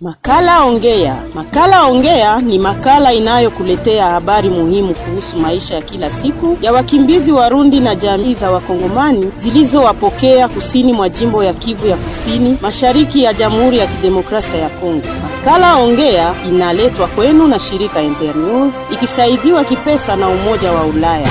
Makala Ongea. Makala Ongea ni makala inayokuletea habari muhimu kuhusu maisha ya kila siku ya wakimbizi Warundi na jamii za Wakongomani zilizowapokea kusini mwa jimbo ya Kivu ya Kusini, mashariki ya Jamhuri ya Kidemokrasia ya Kongo. Makala Ongea inaletwa kwenu na shirika Internews ikisaidiwa kipesa na Umoja wa Ulaya.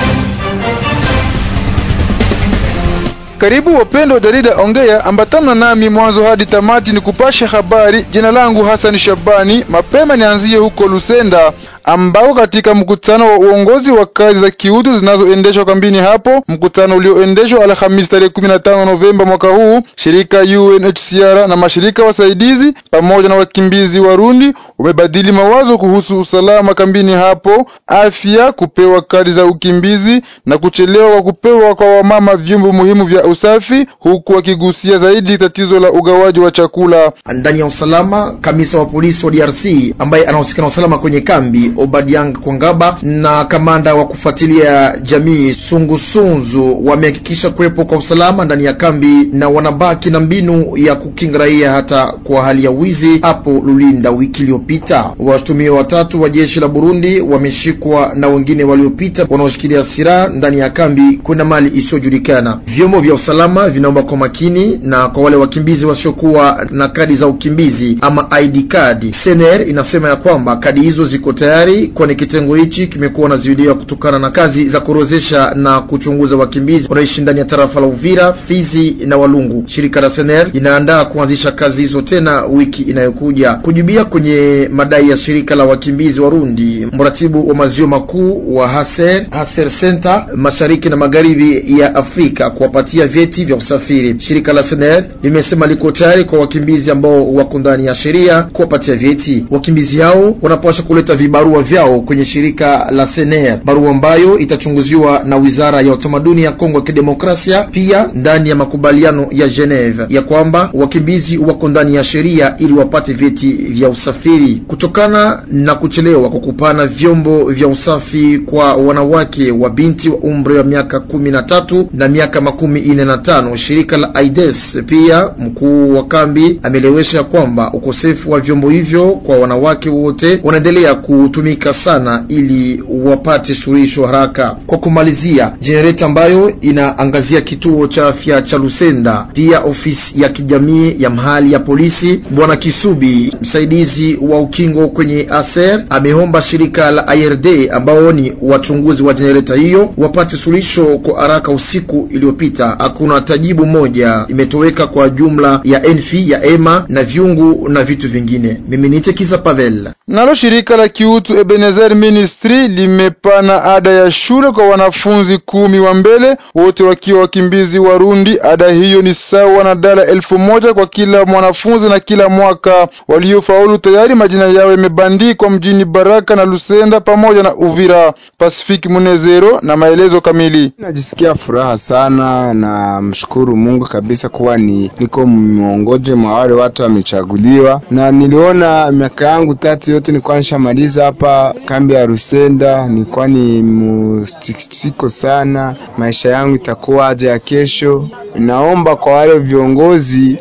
Karibu wapendo wa jarida Ongea, ambatana nami mwanzo hadi tamati ni kupasha habari. Jina langu Hassan Shabani. Mapema nianzie huko Lusenda ambao katika mkutano wa uongozi wa kazi za kiutu zinazoendeshwa kambini hapo, mkutano ulioendeshwa Alhamisi tarehe 15 Novemba mwaka huu, shirika UNHCR na mashirika wasaidizi pamoja na wakimbizi Warundi umebadili mawazo kuhusu usalama kambini hapo, afya, kupewa kadi za ukimbizi na kuchelewa kwa kupewa kwa wamama vyombo muhimu vya usafi, huku wakigusia zaidi tatizo la ugawaji wa chakula ndani ya usalama. Kamisa wa polisi wa DRC ambaye anahusika na usalama kwenye kambi Obadiang Kwangaba na kamanda wa kufuatilia jamii Sungusunzu wamehakikisha kuwepo kwa usalama ndani ya kambi na wanabaki na mbinu ya kukinga raia hata kwa hali ya wizi hapo Lulinda. Wiki iliyopita washtumiwa watatu wa jeshi la Burundi wameshikwa na wengine waliopita wanaoshikilia silaha ndani ya kambi kwenda mali isiyojulikana. Vyombo vya usalama vinaomba kwa makini na kwa wale wakimbizi wasiokuwa na kadi za ukimbizi ama ID card. SNR inasema ya kwamba kadi hizo ziko tayari, kwani kitengo hichi kimekuwa naziwiliwa kutokana na kazi za kuorozesha na kuchunguza wakimbizi wanaoishi ndani ya tarafa la Uvira, Fizi na Walungu. Shirika la SNR inaandaa kuanzisha kazi hizo tena wiki inayokuja. Kujibia kwenye madai ya shirika la wakimbizi Warundi, mratibu wa maziwa makuu wa Haser, Haser Center mashariki na magharibi ya Afrika kuwapatia vyeti vya usafiri. Shirika la SNR limesema liko tayari kwa wakimbizi ambao wako ndani ya sheria kuwapatia vyeti. Wakimbizi hao wanapaswa kuleta vibarua vyao kwenye shirika la SNR, barua ambayo itachunguziwa na wizara ya utamaduni ya Kongo ya Kidemokrasia, pia ndani ya makubaliano ya Geneva ya kwamba wakimbizi wako ndani ya sheria ili wapate vyeti vya usafiri. Kutokana na kuchelewa kwa kupana vyombo vya usafi kwa wanawake wa binti wa umri wa miaka kumi na tatu na miaka makumi ine na tano, shirika la AIDS pia mkuu wa kambi ameelewesha kwamba ukosefu wa vyombo hivyo kwa wanawake wote wanaendelea kutumika sana ili wapate suluhisho haraka. Kwa kumalizia, jenereta ambayo inaangazia kituo cha afya cha Lusenda, pia ofisi ya kijamii ya mahali ya polisi. Bwana Kisubi, msaidizi wa ukingo kwenye ASER, ameomba shirika la IRD ambao ni wachunguzi wa jenereta hiyo wapate suluhisho kwa haraka. Usiku iliyopita hakuna tajibu moja imetoweka kwa jumla ya enfi ya ema na vyungu na vitu vingine. Mimi ni Tekisa Pavel. Nalo shirika la kiutu Ebenezer Ministry limepana ada ya shule kwa wanafunzi kumi wa mbele, wote wakiwa wakimbizi Warundi. Ada hiyo ni sawa na dola elfu moja kwa kila mwanafunzi na kila mwaka. Waliofaulu tayari majina yao yamebandikwa mjini Baraka na Lusenda pamoja na Uvira. Pacific Munezero na maelezo kamili. Najisikia furaha sana na mshukuru Mungu kabisa kuwa ni niko miongoje mwa wale watu wamechaguliwa, na niliona miaka yangu tatu yote nilikuwa nishamaliza hapa kambi ya Rusenda. Nilikuwa ni mustikisiko sana, maisha yangu itakuwa aje ya kesho. Naomba kwa wale viongozi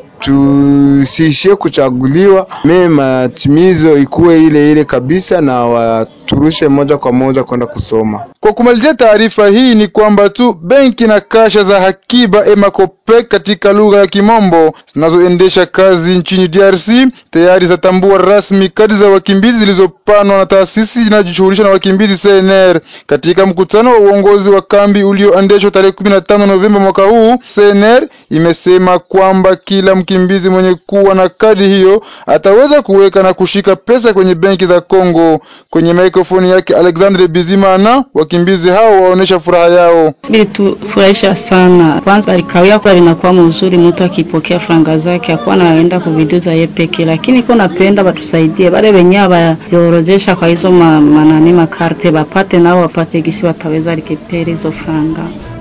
tusiishie kuchaguliwa, mimi matimizo ikuwe ile ile kabisa, na waturushe moja kwa moja kwenda kusoma. Kwa kumalizia taarifa hii ni kwamba tu benki na kasha za hakiba Emacopec katika lugha ya Kimombo zinazoendesha kazi nchini DRC tayari zatambua rasmi kadi za wakimbizi zilizopanwa na taasisi inayojishughulisha na wakimbizi CNR. Katika mkutano wa uongozi wa kambi ulioendeshwa tarehe 15 Novemba mwaka huu, CNR imesema kwamba kila mkimbizi mwenye kuwa na kadi hiyo ataweza kuweka na kushika pesa kwenye benki za Kongo. Kwenye mikrofoni yake Alexandre Bizimana, wakimbizi hao waonesha furaha yao. Ilitufurahisha sana. Kwanza alikawia kwa linakuwa mzuri, mtu akipokea franga zake akuwa naenda kuviduza ye peke, lakini ko napenda batusaidie bale wenyewe baziorozesha kwa hizo ma, manani makarte bapate nao wapate gisi wataweza likepere hizo franga.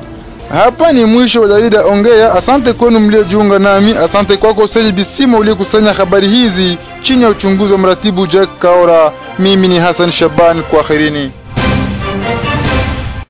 Hapa ni mwisho wa jarida Ongea. Asante kwenu mliojiunga nami. Asante kwako Seji Bisima uliyekusanya habari hizi chini ya uchunguzi wa mratibu Jack Kaora. Mimi ni Hassan Shaban, kwaherini.